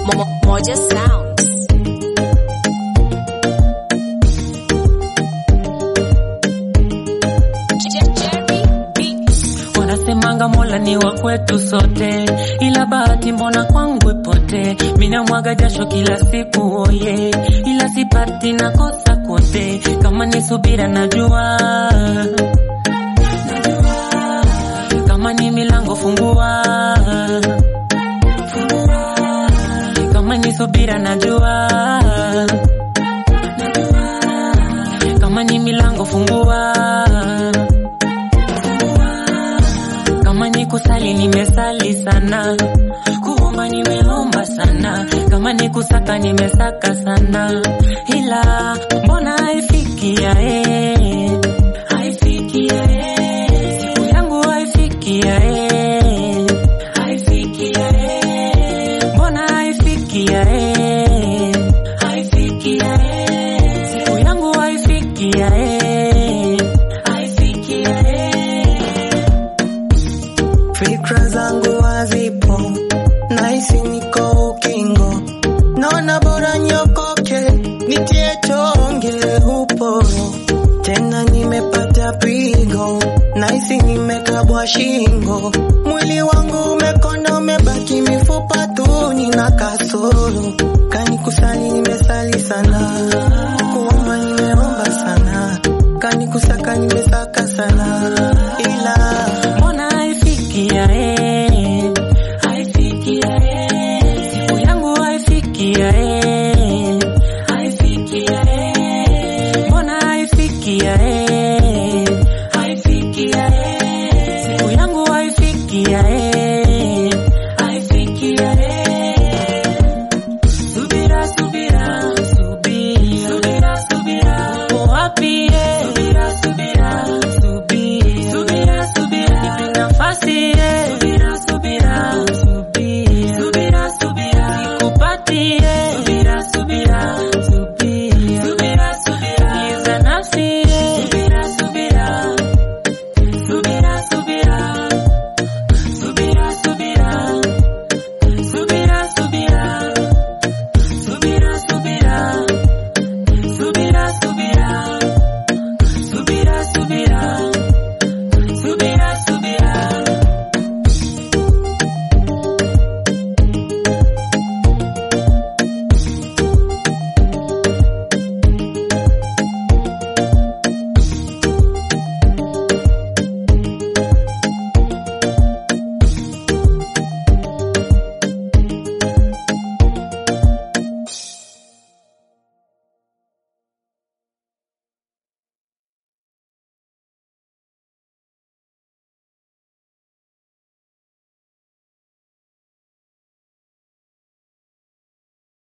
Mo- Moja Sounds. Je- Jerry Beats. Wanasemanga Mola ni wa kwetu sote, ila bahati mbona kwangu ipote. Mina mwaga jasho kila siku oye, ila sipati nakosa kote. Kama ni subira najua, najua. kama ni milango fungua, fungua. kama ni subira najua, najua. kama ni milango fungua kama ni kusali nimesali sana, kuomba nimeomba sana, kama ni kusaka nimesaka sana, ila mbona haifikia eh, haifikia eh, siku yangu haifikia eh, haifikia eh, mbona haifikia eh, haifikia eh, siku yangu haifikia eh, haifikia eh. Fikra zangu hazipo, nahisi niko ukingo, naona bora nyokoke, nitie tonge upo tena, nimepata pigo, nahisi nimekabwa shingo, mwili wangu umekonda, umebaki mifupa tu, nina kasoro, kani kusali nimesali sana, kuomba nimeomba sana, kani kusaka nimesaka sana, ila mbona haifikia eh, haifikia eh, siku yangu haifikia eh,